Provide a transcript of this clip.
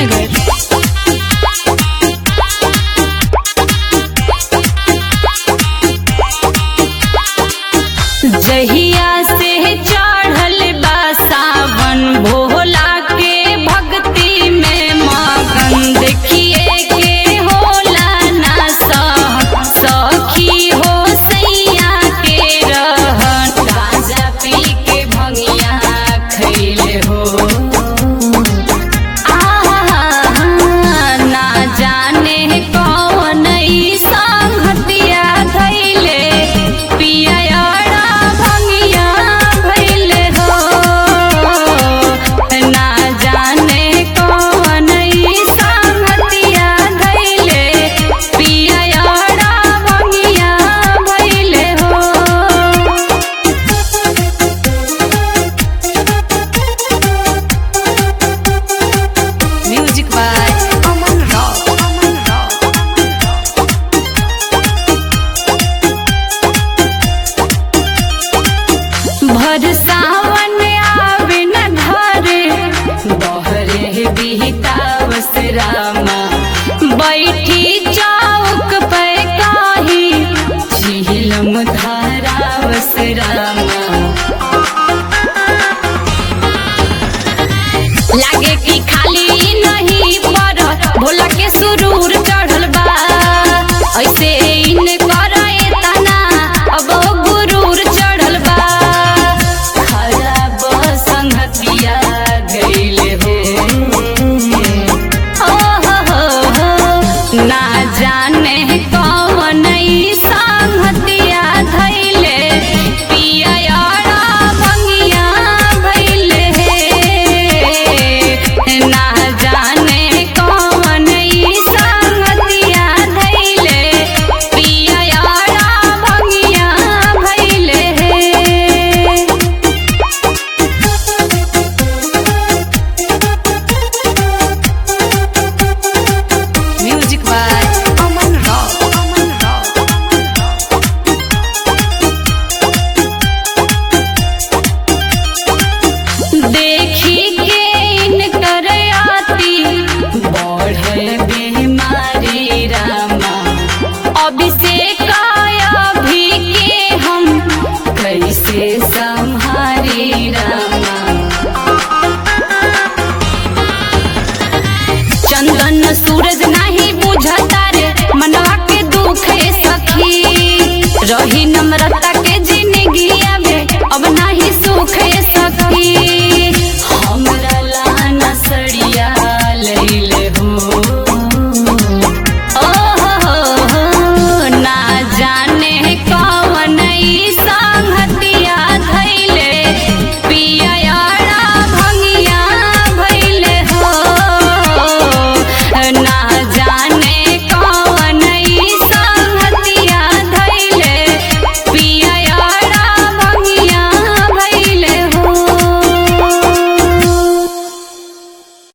कुशीनगर जहिया से चढ़ल बा सावन भोला के भक्ति में मगन देखिए के होला ना सह सखी हो सैया के रहन गांजा पी के भंगिया खैले हो ना जाने कौन ई संगतिया धैले पियरा भंगिया भैले हो ना जाने कौन ई संगतिया धैले पियरा भंगिया भैले हो Music by Aman Rao. Aman Rao. भर सावन आवे न घरे बहरे बिहतावस रामा बैठी चौक पे काही झीलम धारावस रामा लागे कि खाली नहीं पर भोला के सुरूर चढ़ल बा ऐसे इन करे तना अब गुरूर चढ़ल बा खराब संगतिया गइले हो ओ हो हो हो ना जाने कौन ई संगतिया धैले पिया भंगिया भैले हे ना जाने कौन ई संगतिया धैले पिया भंगिया भैले हे Music by Aman Rao. Aman Rao. देखी के इनकर आती बढ़े बीमारी रामा अभिषेक अभी के हम कैसे संहारी रामा चंदन